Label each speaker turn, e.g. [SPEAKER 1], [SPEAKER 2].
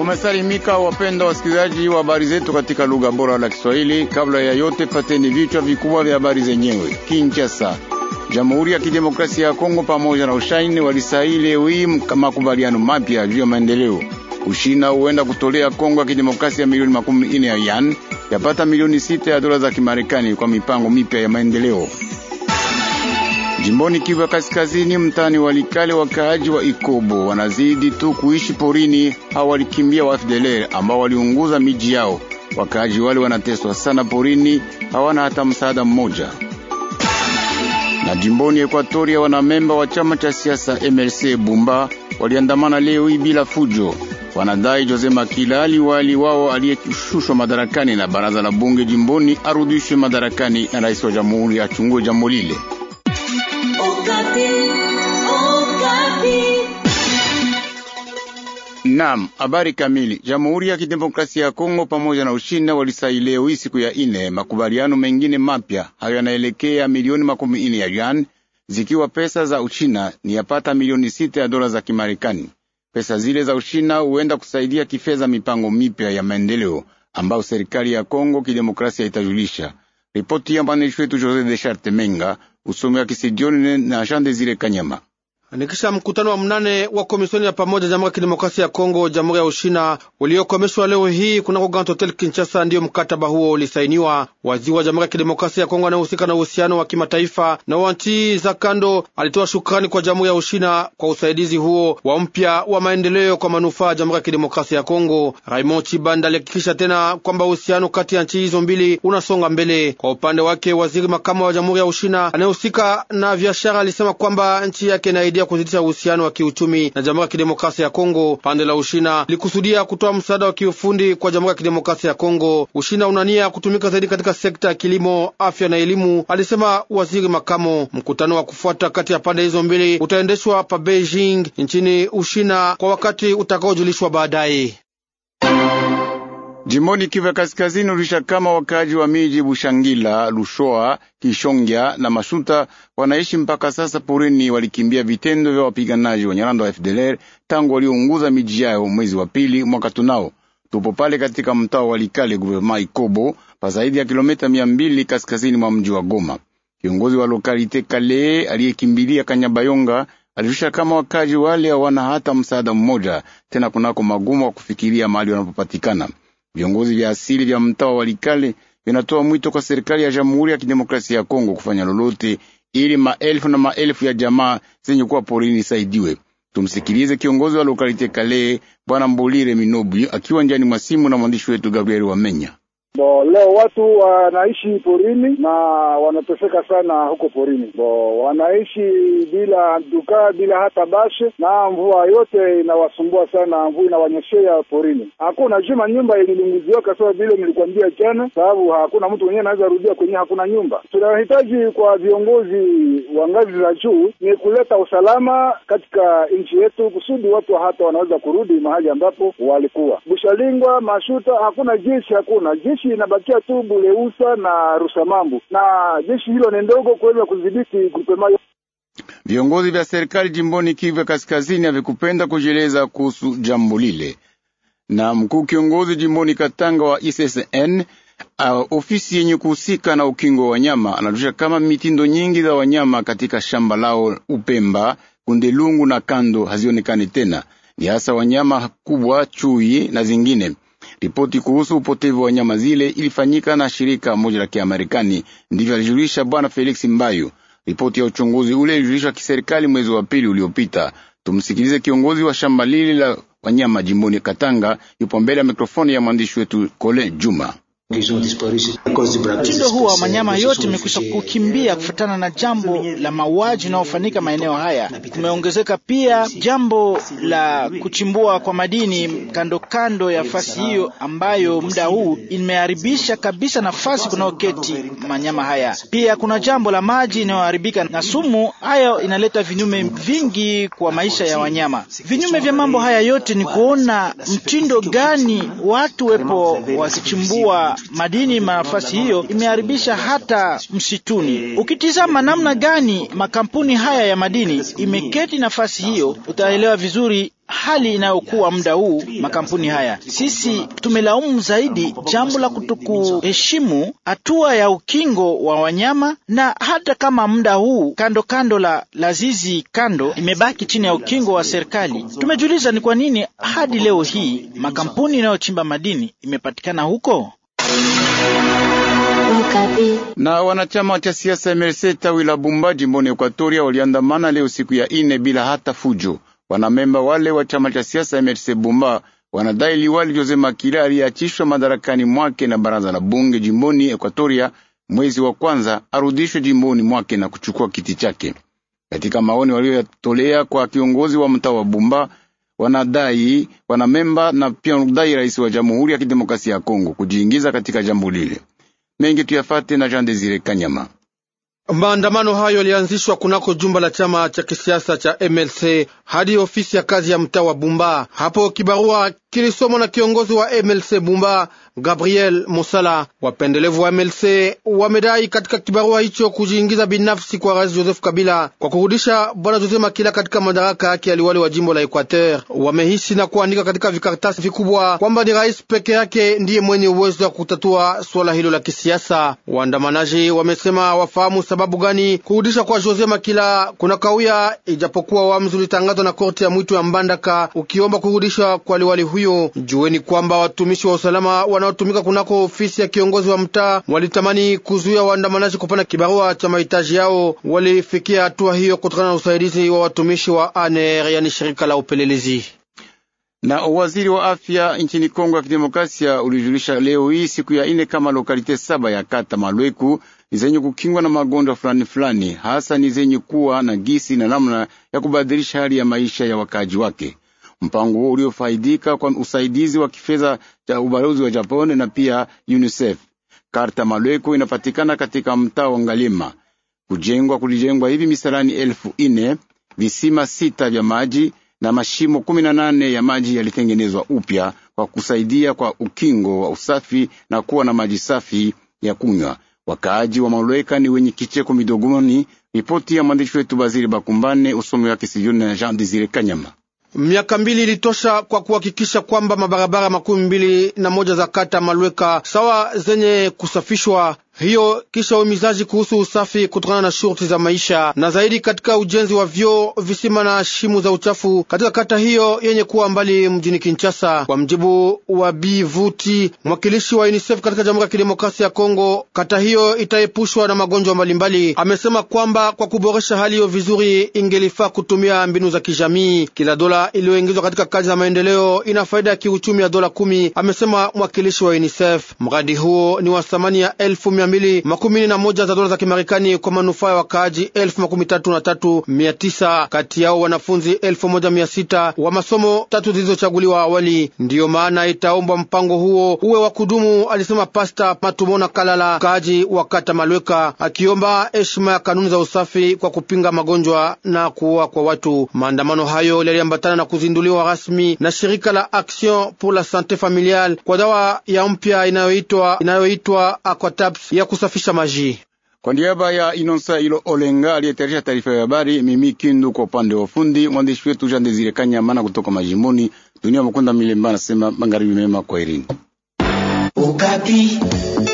[SPEAKER 1] Mumesalimika wapenda wasikilizaji wa habari zetu katika lugha bora la Kiswahili. Kabla ya yote, pateni vichwa vikubwa vya habari zenyewe. Kinshasa, Jamhuri ya Kidemokrasia ya Kongo pamoja na Ushaini walisaini leo hii makubaliano mapya juu ya maendeleo. Ushina huenda kutolea Kongo ya Kidemokrasia milioni makumi ine ya yan yapata milioni sita ya dola za Kimarekani kwa mipango mipya ya maendeleo. Jimboni Kivu ya Kaskazini, mtani Walikale, wakaaji wa Ikobo wanazidi tu kuishi porini. Hao walikimbia wa FDLR ambao waliunguza miji yao. Wakaaji wale wanateswa sana porini, hawana hata msaada mmoja. Na jimboni Ekwatoria, wanamemba wa chama cha siasa MLC Bumba waliandamana leo hii bila fujo. Wanadai Jose Makila aliwali wao aliyeshushwa madarakani na baraza la bunge jimboni arudishwe madarakani na rais wa jamhuri achungue jambo lile. Naam, habari kamili. Jamhuri ya Kidemokrasia ya Kongo pamoja na Ushina walisaini leo hii siku ya ine makubaliano mengine mapya. Hayo yanaelekea milioni makumi ine ya yuan, zikiwa pesa za Uchina ni yapata milioni sita ya dola za Kimarekani. Pesa zile za Ushina huenda kusaidia kifedha mipango mipya ya maendeleo ambayo serikali ya Kongo Kidemokrasia itajulisha. Ripoti ya mwandishi wetu Jose de Charte Menga, usomi wa Kisidioni na Jean Desire Kanyama.
[SPEAKER 2] Nikisha mkutano wa mnane wa komisioni ya pamoja Jamhuri ya Kidemokrasia ya Kongo, Jamhuri ya Ushina uliokomeshwa leo hii kunako Grand Hotel Kinshasa, ndiyo mkataba huo ulisainiwa. Waziri wa Jamhuri ya Kidemokrasia ya Kongo anayehusika na uhusiano wa kimataifa na wa nchi za kando alitoa shukrani kwa Jamhuri ya Ushina kwa usaidizi huo wa mpya wa maendeleo kwa manufaa ya Jamhuri ya Kidemokrasia ya Kongo. Raymond Chibanda alihakikisha tena kwamba uhusiano kati ya nchi hizo mbili unasonga mbele. Kwa upande wake, waziri makamu wa Jamhuri ya Ushina anayehusika na biashara alisema kwamba nchi yake inaidia kuzidisha uhusiano wa kiuchumi na Jamhuri ya Kidemokrasia ya Kongo. Pande la Ushina likusudia kutoa msaada wa kiufundi kwa Jamhuri ya Kidemokrasia ya Kongo. Ushina unania kutumika zaidi katika sekta ya kilimo, afya na elimu, alisema waziri makamo. Mkutano wa kufuata kati ya pande hizo mbili utaendeshwa pa Beijing nchini Ushina kwa wakati utakaojulishwa baadaye.
[SPEAKER 1] Jimboni Kivu ya Kaskazini ulisha kama wakaji wa miji Bushangila, Lushoa, Kishongya na Mashuta wanaishi mpaka sasa porini. Walikimbia vitendo vya wapiganaji wa Nyaranda wa FDLR tangu waliounguza miji yao mwezi wa pili mwaka tunao. Tupo pale katika mtaa wa Likale, guvernema Ikobo, pa zaidi ya kilomita mia mbili kaskazini mwa mji wa Goma. Kiongozi wa lokalite Kale aliyekimbilia Kanyabayonga alishusha kama wakaji wale hawana hata msaada mmoja tena, kunako magumu wa kufikiria mahali wanapopatikana. Viongozi vya asili vya mtaa wa Walikale vinatoa mwito kwa serikali ya Jamhuri ya Kidemokrasia ya Kongo kufanya lolote ili maelfu na maelfu ya jamaa zenye kuwa porini saidiwe. Tumsikilize kiongozi wa lokalite Kale, Bwana Mbolire Minobu, akiwa njani mwa simu na mwandishi wetu Gabriel Wamenya.
[SPEAKER 3] Bo, leo watu wanaishi porini na wanateseka sana huko porini. Bo, wanaishi bila duka bila hata bashe, na mvua yote inawasumbua sana, mvua inawanyeshea porini. Hakuna juma nyumba ililunguziwaka sawa vile nilikwambia jana, sababu hakuna mtu mwenyewe anaweza rudia kwenye hakuna nyumba. Tunahitaji kwa viongozi wa ngazi za juu ni kuleta usalama katika nchi yetu, kusudi watu hata wanaweza kurudi mahali ambapo walikuwa. Bushalingwa, Mashuta, hakuna jeshi, hakuna jeshi inabakia tu Buleusa na Rusamambu, na jeshi hilo ni ndogo kuweza kudhibiti grupema.
[SPEAKER 1] Viongozi vya serikali jimboni Kivu ya Kaskazini havikupenda kujieleza kuhusu jambo lile, na mkuu kiongozi jimboni Katanga wa ISSN uh, ofisi yenye kuhusika na ukingo wa wanyama anatusha kama mitindo nyingi za wanyama katika shamba lao Upemba, Kundelungu na kando hazionekani tena, ni hasa wanyama kubwa, chui na zingine Ripoti kuhusu upotevu wa nyama zile ilifanyika na shirika moja la Kiamerikani, ndivyo alijulisha bwana Felix Mbayu. Ripoti ya uchunguzi ule ilijulishwa kiserikali mwezi wa pili uliopita. Tumsikilize kiongozi wa shamba lile la wanyama jimboni Katanga, yupo mbele ya mikrofoni ya mwandishi wetu Kole Juma.
[SPEAKER 4] Mtindo huu wa manyama yote imekwisha kukimbia kufuatana na jambo la mauaji unaofanyika maeneo haya. Kumeongezeka pia jambo la kuchimbua kwa madini kando kando ya fasi hiyo, ambayo muda huu imeharibisha kabisa nafasi kunayoketi manyama haya. Pia kuna jambo la maji inayoharibika na sumu, hayo inaleta vinyume vingi kwa maisha ya wanyama. Vinyume vya mambo haya yote ni kuona mtindo gani watu wepo wakichimbua madini nafasi hiyo imeharibisha hata msituni. Ukitizama namna gani makampuni haya ya madini imeketi nafasi hiyo, utaelewa vizuri hali inayokuwa muda huu makampuni haya. Sisi tumelaumu zaidi jambo la kutokuheshimu hatua ya ukingo wa wanyama, na hata kama muda huu kando kando la, la zizi kando imebaki chini ya ukingo wa serikali, tumejiuliza ni kwa nini hadi leo hii makampuni inayochimba madini imepatikana huko.
[SPEAKER 1] Na wanachama cha siasa MLC tawi la Bumba jimboni Ekwatoria waliandamana leo siku ya ine bila hata fujo. Wanamemba wale wa chama cha siasa MLC Bumba wanadai liwali Jose Makila aliyeachishwa madarakani mwake na baraza la bunge jimboni Ekwatoria mwezi wa kwanza arudishwe jimboni mwake na kuchukua kiti chake. Katika maoni walioyatolea kwa kiongozi wa mtaa wa Bumba, wanadai wanamemba na pia wanadai rais wa Jamhuri ya Kidemokrasia ya Kongo kujiingiza katika jambo lile. Mengi tuyafate na Jean Desire Kanyama.
[SPEAKER 2] Maandamano hayo yalianzishwa kunako jumba la chama cha kisiasa cha MLC hadi ofisi ya kazi ya mtaa wa Bumba. Hapo kibarua kilisomwa na kiongozi wa MLC Bumba Gabriel Mosala. Wapendelevu wa MLC wamedai katika kibarua hicho kujiingiza binafsi kwa rais Joseph Kabila kwa kurudisha bwana Jose Makila katika madaraka yake aliwali wa jimbo la Equateur. Wamehisi na kuandika katika vikaratasi vikubwa kwamba ni rais peke yake ndiye mwenye uwezo wa kutatua suala hilo la kisiasa. Waandamanaji wamesema wafahamu sababu gani kurudisha kwa Jose Makila kuna kawia, ijapokuwa uamuzi ulitangazwa na korti ya mwito ya Mbandaka ukiomba kurudishwa kwa liwali huyo. Jueni kwamba watumishi wa usalama wanaotumika kunako ofisi ya kiongozi wa mtaa walitamani kuzuia waandamanaji kupana kibarua cha mahitaji yao. Walifikia hatua hiyo kutokana na usaidizi wa watumishi wa ANR, yani shirika la upelelezi
[SPEAKER 1] na waziri wa afya nchini Kongo ya Kidemokrasia ulijulisha leo hii siku ya ine kama lokalite saba ya kata Malweku ni zenye kukingwa na magonjwa fulani fulani, hasa ni zenye kuwa na gisi na namna ya kubadilisha hali ya maisha ya wakaji wake. Mpango huo uliofaidika kwa usaidizi wa kifedha cha ubalozi wa Japani na pia UNICEF. Karta Malweku inapatikana katika mtaa wa Ngalima. Kujengwa kulijengwa hivi misalani elfu ine visima sita vya maji na mashimo kumi na nane ya maji yalitengenezwa upya kwa kusaidia kwa ukingo wa usafi na kuwa na maji safi ya kunywa. Wakaaji wa Malweka ni wenye kicheko midogoni. Ripoti ya mwandishi wetu Baziri Bakumbane, usomi wake Sijoni na Jean Desire Kanyama.
[SPEAKER 2] Miaka mbili ilitosha kwa kuhakikisha kwamba mabarabara makumi mbili na moja za kata Malweka sawa zenye kusafishwa hiyo kisha uhimizaji kuhusu usafi kutokana na shurti za maisha na zaidi katika ujenzi wa vyoo, visima na shimu za uchafu katika kata hiyo yenye kuwa mbali mjini Kinshasa. Kwa mjibu wa Bivuti, mwakilishi wa UNICEF katika Jamhuri ya Kidemokrasia ya Kongo, kata hiyo itaepushwa na magonjwa mbalimbali. Amesema kwamba kwa kuboresha hali hiyo vizuri, ingelifaa kutumia mbinu za kijamii. Kila dola iliyoingizwa katika kazi za maendeleo ina faida ya kiuchumi ya dola kumi, amesema mwakilishi wa UNICEF. Mradi huo ni wa thamani ya elfu mia mbili makumi na moja za dola za Kimarekani kwa manufaa ya wakaaji elfu makumi tatu na tatu mia tisa kati yao wanafunzi elfu moja mia sita wa masomo tatu zilizochaguliwa awali. Ndiyo maana itaombwa mpango huo uwe wa kudumu, alisema Pasta Matumona Kalala, mkaaji wa kata Malweka, akiomba heshima ya kanuni za usafi kwa kupinga magonjwa na kuua kwa watu. Maandamano hayo yaliambatana na kuzinduliwa rasmi na shirika la Action pour la Sante Familiale kwa dawa ya mpya inayoitwa inayoitwa Aquatabs ya kusafisha maji.
[SPEAKER 1] Kwa niaba ya Inonsa Ilo Olenga aliyetayarisha taarifa ya habari, mimi Kindu kwa upande wa ufundi, mwandishi wetu Jean Desire Kanyamana kutoka majimboni. Dunia Mukunda Milemba anasema magharibi mema, kwa irini.